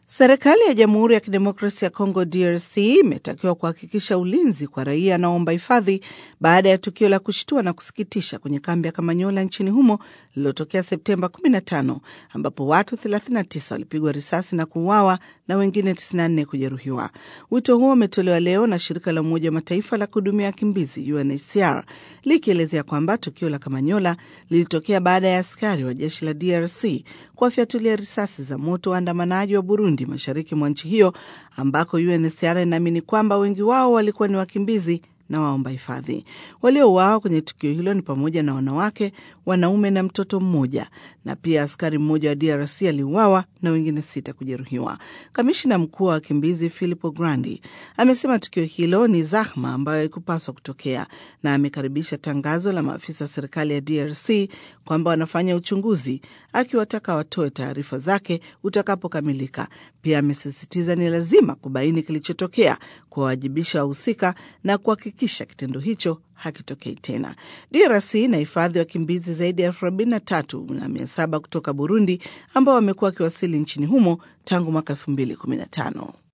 Serikali ya Jamhuri ya Kidemokrasia ya Kongo DRC imetakiwa kuhakikisha ulinzi kwa raia anaoomba hifadhi baada ya tukio la kushtua na kusikitisha kwenye kambi ya Kamanyola nchini humo lililotokea Septemba 15 ambapo watu 39 walipigwa risasi na kuuawa na wengine 94 kujeruhiwa. Wito huo umetolewa leo na shirika la Umoja wa Mataifa la kuhudumia wakimbizi UNHCR likielezea kwamba tukio la Kamanyola lilitokea baada ya askari wa jeshi la DRC kuwafyatulia risasi za moto waandamanaji wa Burundi mashariki mwa nchi hiyo ambako UNHCR inaamini kwamba wengi wao walikuwa ni wakimbizi na waomba hifadhi. Waliouawa kwenye tukio hilo ni pamoja na wanawake, wanaume na mtoto mmoja, na pia askari mmoja wa DRC aliuawa na wengine sita kujeruhiwa. Kamishina mkuu wa wakimbizi Filippo Grandi amesema tukio hilo ni zahma ambayo haikupaswa kutokea, na amekaribisha tangazo la maafisa wa serikali ya DRC kwamba wanafanya uchunguzi, akiwataka watoe taarifa zake utakapokamilika. Pia amesisitiza ni lazima kubaini kilichotokea, kuwawajibisha wahusika na kuhakikisha kitendo hicho hakitokei tena. DRC inahifadhi wakimbizi zaidi ya elfu arobaini na tatu na mia saba kutoka Burundi ambao wamekuwa wakiwasili nchini humo tangu mwaka elfu mbili kumi na tano.